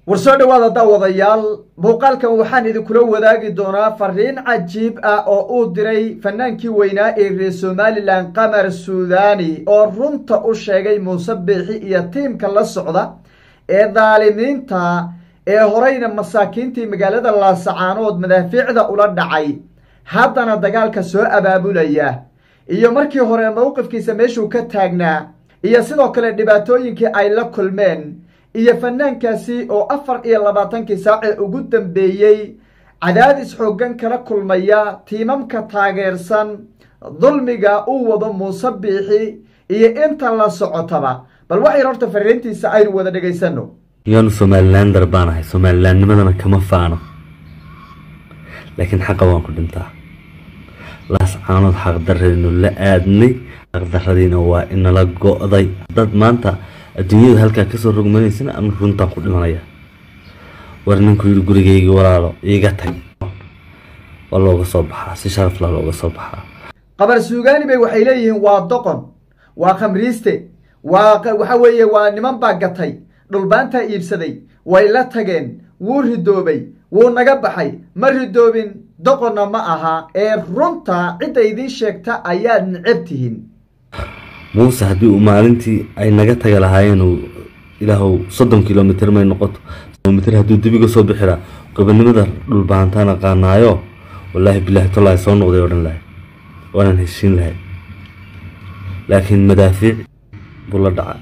war soo dhowaada daawadayaal muuqaalkan waxaan idinkula wadaagi doonaa fariin cajiib ah oo uu diray fanaankii weynaa ee reer somalilan qamar suudani oo runta u sheegay muuse biixi iyo tiimka la socda ee daalimiinta ee horeyna masaakiintii magaalada laasacaanood madaafiicda ula dhacay haddana dagaalka soo abaabulaya iyo markii hore mowqifkiisa meeshuu ka taagnaa iyo sidoo kale dhibaatooyinkii ay la kulmeen iyo fanaankaasi oo afar iyo labaatankii saacee ugu dambeeyey cadaadis xooggan kala kulmaya tiimamka taageersan dulmiga uu wado muuse biixi iyo inta la socotaba bal waxayr horta fariintiisa aynu wada dhagaysano yaanu somalilander baan ahay somalilaannimadana kama faano laakiin xaqa waan ku dhintaa laascaanood xaqdarradinu la aadnay xaqdarradiina waa inala go-day dad maanta adduunyada halkaa kasoo rogmanaysana anu runtaan ku dhimanaya war ninkuu yidhi gurigaygii walaalo iiga tag waa looga soo baxaa si sharafla looga soo baxaa qabar suugaani bay waxay leeyihiin waa doqon waa khamriiste waa waxa weeye waa niman baa gatay dhulbaantaa iibsaday way la tageen wuu ridoobay wuu naga baxay ma ridoobin doqonna ma aha ee runta cidda idiin sheegta ayaad necab tihiin muuse haddii uu maalintii ay naga taga lahaayeen ilaahow soddon kilomitr may noqoto kilomitr hadduu debiga soo bixiraa gobonimada dhulbahantaan aqaanaayo wallaahi bilaahi tolaahi soo noqday odhan lahay waanaan heshiin lahay laakiin madaafiic buu la dhaca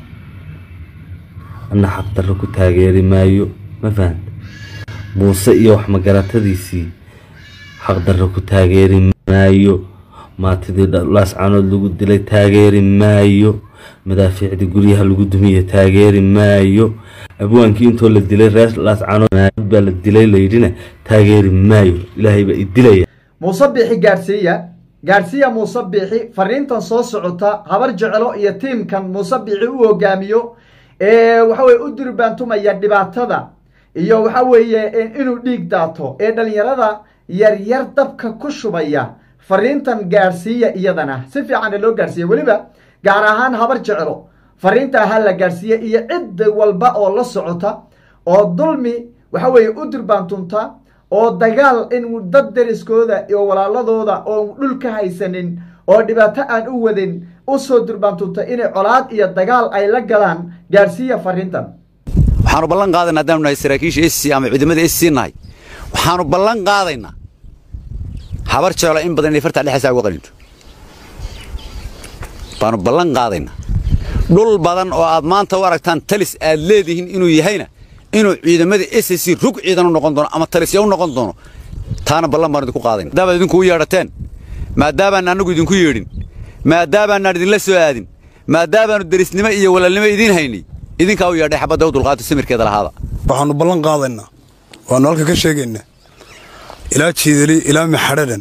anna xaqdarro ku taageeri maayo ma fahanta muuse iyo wax magaratadiisii xaqdarro ku taageeri maayo maatidii laascaanood lagu dilay taageeri maayo madaafiicdii guryaha lagu dumiye taageeri maayo abwaankii intoo la dilay reer laascaanood baa la dilay layidhina taageeri maayo ilaahay baa i dilaya muuse biixi gaadhsiiya gaadhsiiya muuse biixi fariintan soo socota habar jecelo iyo tiimkan muuse biixi u hogaamiyo ee waxaweye u durbaantumaya dhibaatada iyo waxa weeye inuu dhiig daato ee dhalinyarada yaryar dabka ku shubaya fariintan gaadhsiiya iyadana si fiicanna loo gaadhsiiya weliba gaar ahaan habar jecelo fariintaa ha la gaadhsiiya iyo cid walba oo la socota oo dulmi waxa weeye u durbaantunta oo dagaal in dad deriskooda iyo walaaladooda oo dhul ka haysanin oo dhibaato aan u wadin usoo durbaantunta inay colaad iyo dagaal ay la galaan gaadhsiiya fariintan waxaanu ballan qaadaynaa haddaanu nahay saraakiisha s c ama ciidamada s c nahay waxaanu ballan qaadaynaa habar jeelo in badan inay fartaa dhexaysaa uga qaninto baanu ballan qaadaynaa dhul badan oo aad maanta u aragtaan talis aad leedihiin inuu yahayna inuu ciidamada s c rug ciidan u noqon doono ama talisya u noqon doono taana ballan baanu idinku qaadayna maadaamaad idinku u yeedhateen maadaabaan annagu idinku yeedhin maadaabaanaan idinla soo aadin maadaabaannu derisnimo iyo walaalnimo idiin haynay idinkaa u yeedhay xabadda u dulqaato samirkeeda lahaada waxaannu ballan qaadaynaa waannu halka ka sheegaynaa ilaa jiidali ilaa maxadhadan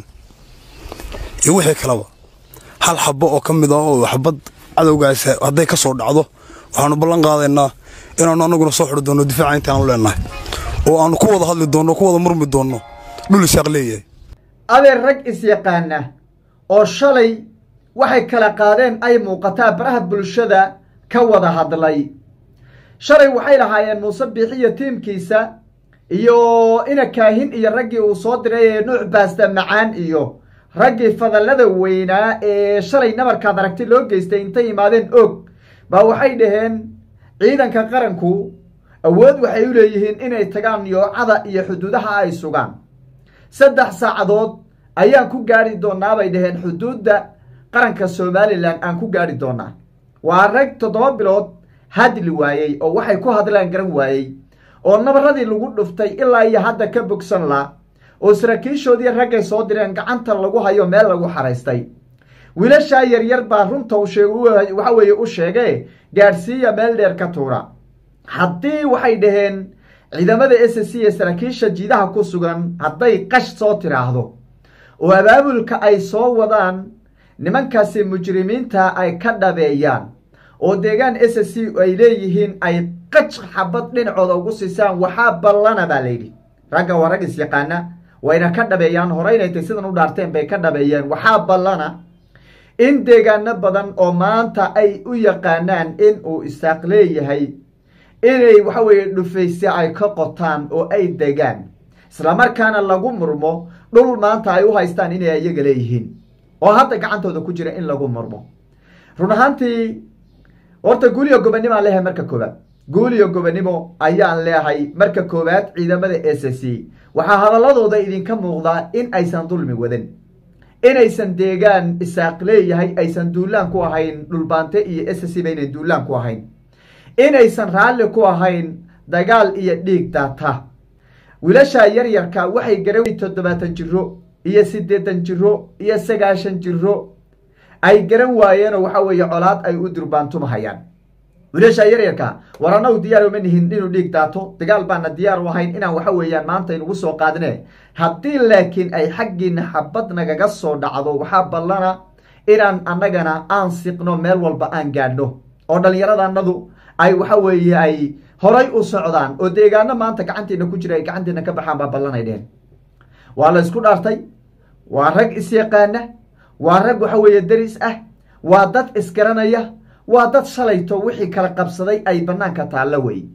iyo wixii kaleba hal xabbo oo ka mid ah oo xabad cadowgaas hadday ka soo dhacdo waxaannu ballan qaadaynaa inaannu annaguna soo xidhi doonno difaaca intaanu leennahay oo aannu ku wada hadli doonno ku wada murmi doonno dhul isaaq leeyahay adeer rag is-yaqaana oo shalay waxay kala qaadeen ay muuqataa baraha bulshada ka wada hadlay shalay waxay lahaayeen muuse biixi iyo tiimkiisa iyo ina kaahin iyo raggii uu soo diray ee nuuc baasta macaan iyo raggii fadallada weynaa ee shalay nabarkaad aragti loo geystay intay imaadeen og baa waxay dhaheen ciidanka qaranku awood waxay u leeyihiin inay tagaan yoocada iyo xuduudaha ay sugaan saddex saacadood ayaan ku gaadhi doonaa bay dhaheen xuduudda qaranka somalilan aan ku gaadhi doonaa waa rag toddoba bilood hadli waayey oo waxay ku hadlaan garan waayey oo nabaradii lagu dhuftay ilaa iyo hadda ka bogsan la oo saraakiishoodii raggay soo direen gacanta lagu hayo meel lagu xaraystay wiilashaa yaryar baa runta waxa weeye u sheegee gaadhsiiya meel dheer ka tuura haddii waxay dhaheen ciidamada s c ee saraakiisha jiidaha ku sugan hadday qash soo tiraahdo oo abaabulka ay soo wadaan nimankaasi mujrimiinta ay ka dhabeeyaan oo deegaan s c ay leeyihiin ay qaj xabad dhinacooda ugu siisaan waxaa ballana baa layidhi ragga waa rag is-yaqaana wayna ka dhabeeyaan horeyna intay sidan u dhaarteen bay ka dhabeeyeen waxaa ballana in deegaano badan oo maanta ay u yaqaanaan in uu isaaq leeyahay inay waxa weeye dhufayse ay ka qotaan oo ay degaan islamarkaana lagu murmo dhul maanta ay u haystaan inay iyaga leeyihiin oo hadda gacantooda ku jira in lagu murmo run ahaantii horta guuliyo gobonimo aan leeyahay marka koowaad guuliyo gobonimo ayaan leehay marka koowaad ciidamada s c waxaa hadaladooda idinka muuqdaa in aysan dulmi wadan inaysan deegaan isaaq leeyahay aysan duulaan ku ahayn dhulbaante iyo s c ba inay duulaan ku ahayn inaysan raalli ku ahayn dagaal iyo dhiig daata wiilasha yaryarka waxay garan toddobaatan jiro iyo siddeetan jiro iyo sagaashan jiro ay garan waayeenoo waxa weeye colaad ay u durbaantumahayaan wiilasha yaryarka war annagu diyaar uma nihin inuu dhiig daato dagaal baana diyaar u ahayn inaan waxa weeyaan maanta inugu soo qaadine haddii laakiin ay xaggiina xabad nagaga soo dhacdo waxaa ballana inaan annagana aan siqno meel walba aan gaadhno oo dhallinyarada annadu ay waxa weeye ay horay u socdaan oo deegaano maanta gacantiina ku jira ay gacantiina ka baxaan baa ballanay dheen waa la isku dhaartay waa rag isyaqaana waa rag waxa weeye deris ah waa dad isgaranaya waa dad shalayto wixii kala qabsaday ay banaanka taallo wey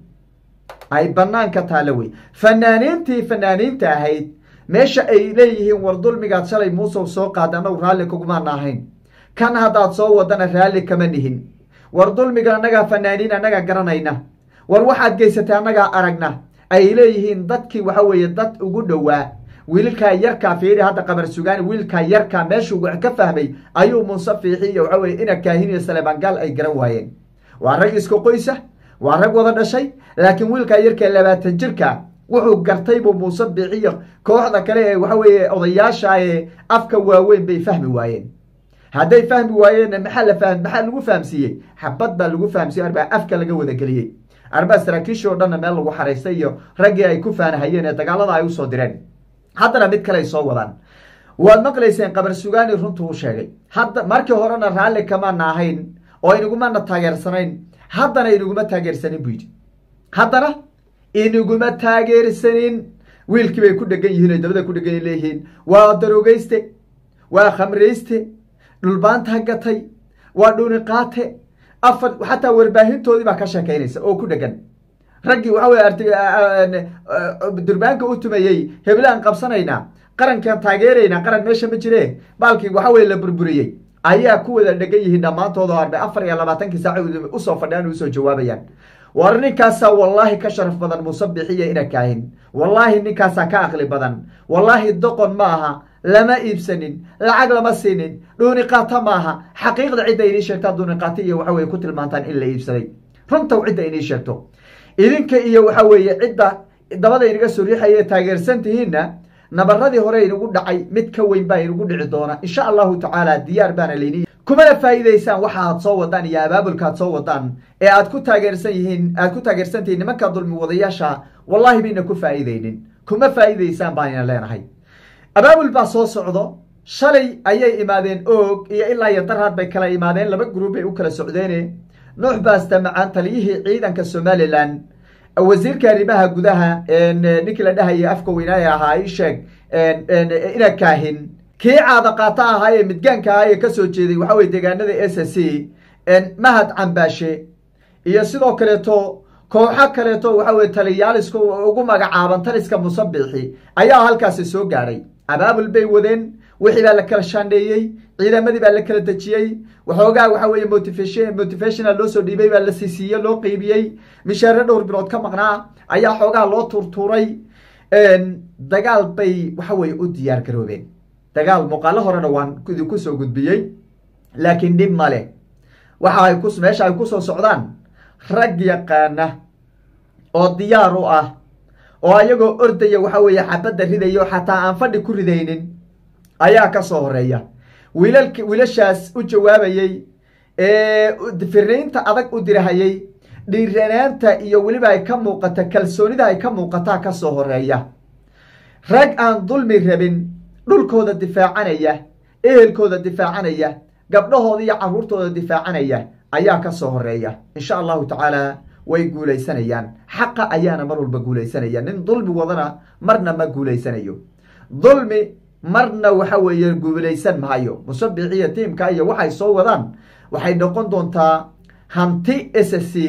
ay banaanka taallo wey fanaaniintii fanaaniinta ahayd meesha ay leeyihiin war dulmigaad shalay muusow soo qaada annagu raalli kugumaana ahayn kan haddaad soo wadana raalli kama nihin war dulmigan annagaa fanaaniin annagaa garanayna war waxaad geysatay annagaa aragna ay leeyihiin dadkii waxa weeye dad ugu dhowaa wiilkaa yarkaa fiiri hadda qabar sugaani wiilkaa yarkaa meeshuu wax ka fahmay ayuu muuse fiixi iyo waxa weye ina kaahin iyo saleebangaal ay garan waayeen waa rag isku qoysa waa rag wada dhashay laakiin wiilkaa yarkaa labaatan jirka wuxuu gartay buu muuse biixiyo kooxda kale ee waxa weeye odayaasha ee afka waaweyn bay fahmi waayeen hadday fahmi waayeenna maxaa la fahm maxaa lagu fahamsiiyey xabad baa lagu fahamsiiyey arbaa afka laga wadageliyey arbaa saraakiishii o dhanna meel lagu xaraystay iyo raggii ay ku faanahayeen ee dagaalada ay usoo direen haddana mid kale ay soo wadaan waad maqlayseen qabar sugaani runtuu u sheegay hadda markii horena raalli kamaana ahayn oo inagumana taageersanayn haddana inaguma taageersanin buu yidhi haddana inaguma taageersanin wiilkii bay ku dhegan yihiin oy dabada ku dhegan leeyihiin waa darogeyste waa khamrayste dhulbaanta gatay waa dhuuni qaate afar xataa warbaahintoodii baa ka sheekaynaysa oo ku dhegan raggii waxa weye durbaanka u tumayey heblaan qabsanaynaa qarankan taageeraynaa qaran meesha ma jire baalkii waxa weye la burburiyey ayaa ku wada dhegan yihiin dhammaantood oo arbe afar iyo labaatankii saac usoo fadhiyaan o usoo jawaabayaan war ninkaasaa wallaahi ka sharaf badan muuse bixiya ina kaahin wallaahi ninkaasaa ka aqli badan wallaahi doqon ma aha lama iibsanin lacag lama siinin dhuuni qaata maaha xaqiiqda cidda inii sheegtaa dhuuni qaata iyo waxa weye ku tilmaantaan in la iibsaday runtaw cidda inii sheegto idinka iyo waxa weeye cidda dabada inaga soo riixaya taageersan tihiinna nabaradii hore inagu dhacay mid ka weyn baa inagu dhici doona insha allahu tacaala diyaar baana layni kumana faa'iidaysaan waxa aad soo wadaan iyo abaabulka aad soo wadaan ee aad ku taageersan yihiin aad ku taageersan tihiin nimanka dulmi wadayaasha wallahi bayna ku faa'iidaynin kuma faa'iidaysaan baana leenahay abaabul baa soo socdo shalay ayay imaadeen oog iyo ilaa iyo darhaad bay kala imaadeen laba gruub bay u kala socdeene nuux baasta macaan taliyihii ciidanka somalilan wasiirka arrimaha gudaha ninkii la dhahaya afka weynaaye ahaa ii sheeg ina kaahin kii caada qaata ahaa ee midgaanka ahaa ee kasoo jeeday waxa weye deegaanada s c mahad cambaashe iyo sidoo kaleeto kooxo kaleeto waxa weye taliyaaliska ugu magacaaban taliska musabixi ayaa halkaasi soo gaadhay abaabul bay wadeen wixii baa la kala shaandheeyey ciidamadii baa la kala dejiyey waxoogaa waxa weeye motivation motivational loo soo dhiibay baa la siisiiye loo qeybiyey mishaare dhowr bilood ka maqnaa ayaa xoogaa loo tuurtuuray dagaal bay waxa weye u diyaar garoobeen dagaal muuqaalo horena waan idinku soo gudbiyey laakiin dhib male waxa ay ku meesha ay kusoo socdaan rag yaqaana oo diyaar u ah oo ayagoo ordaya waxa weeye xabadda ridayo xataa aan fadhi ku ridaynin ayaa ka soo horeeya wiilal wiilashaas u jawaabayey ee firnaynta adag u dirahayey dhiiranaanta iyo weliba ay ka muuqata kalsoonida ay ka muuqataa ka soo horeeya rag aan dulmi rabin dhulkooda difaacanaya ehelkooda difaacanaya gabdhahooda iyo carruurtooda difaacanaya ayaa ka soo horeeya insha allahu tacaala way guulaysanayaan xaqa ayaana mar walba guulaysanaya nin dulmi wadana marna ma guulaysanayo dulmi marna waxa weeye guulaysan maayo musabix iyo tiimka iyo waxay soo wadaan waxay noqon doontaa hanti s c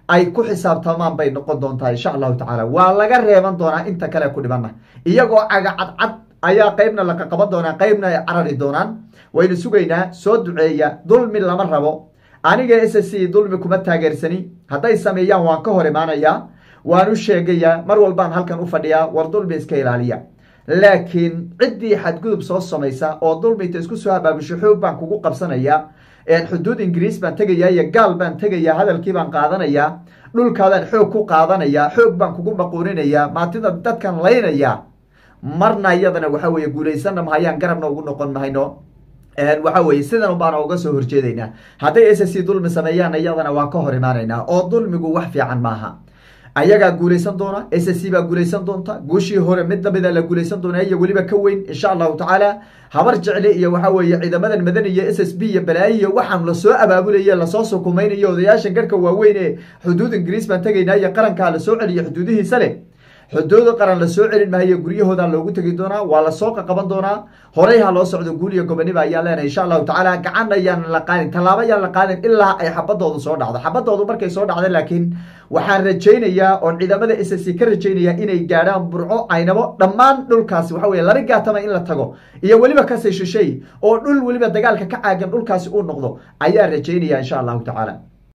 ay ku xisaabtamaan bay noqon doontaa insha allahu tacaala waa laga reeban doonaa inta kale ku dhibana iyagoo caga cadcad ayaa qeybna laqa qaban doonaa qeybna ay carari doonaan waynu sugaynaa soo duceeya dulmi lama rabo aniga s c dulmi kuma taageersani hadday sameeyaan waan ka hor imaanayaa waan u sheegayaa mar walbaan halkan u fadhiyaa war dulmi iska ilaaliya laakiin ciddii xadgudub soo samaysa oo dulmi inta isku soo habaabisho xoog baan kugu qabsanayaa xuduud ingiriis baan tegayaa iyo gaal baan tegayaa hadalkii baan qaadanayaa dhulkaadaan xoog ku qaadanayaa xoog baan kugu maquuninayaa maatida dadkan laynayaa marna iyadana waxa weye guulaysanna mahayaan garabna ugu noqon mahayno waxa weye sidan baana uga soo horjeedaynaa hadday s c dulmi sameeyaan iyadana waa ka hor imaanaynaa oo dulmigu wax fiican maaha ayagaa guulaysan doona s c baa guulaysan doonta guushii hore mid lamida la guulaysan doona iyo weliba ka weyn insha allahu tacaala habar jecle iyo waxa weeye ciidamadan madaniya s s b iyo balaayiyo waxaan lasoo abaabulaya lasoo sukumaynayo odayaashan garhka waaweyn ee xuduud ingiriis baan tegaynaa iyo qarankaa lasoo celiyo xuduudihiisa leh xuduuda qaran lasoo celin mahayo guryahooda loogu tegi doonaa waa lasoo qaqaban doonaa horey ha loo socdo guul iyo goboniba ayaan leenahay insha allahu tacaala gacan ayaan la qaadin tallaabo ayaan la qaadin ilaa ay xabadoodu soo dhacdo xabadoodu markay soo dhacda laakiin waxaan rajaynayaa oon ciidamada s c ka rajaynaya inay gaadhaan burco aynabo dhammaan dhulkaasi waxa weye laba gaatama in la tago iyo weliba kasii shishay oo dhul weliba dagaalka ka caagan dhulkaasi uu noqdo ayaa rajaynaya insha allahu tacaala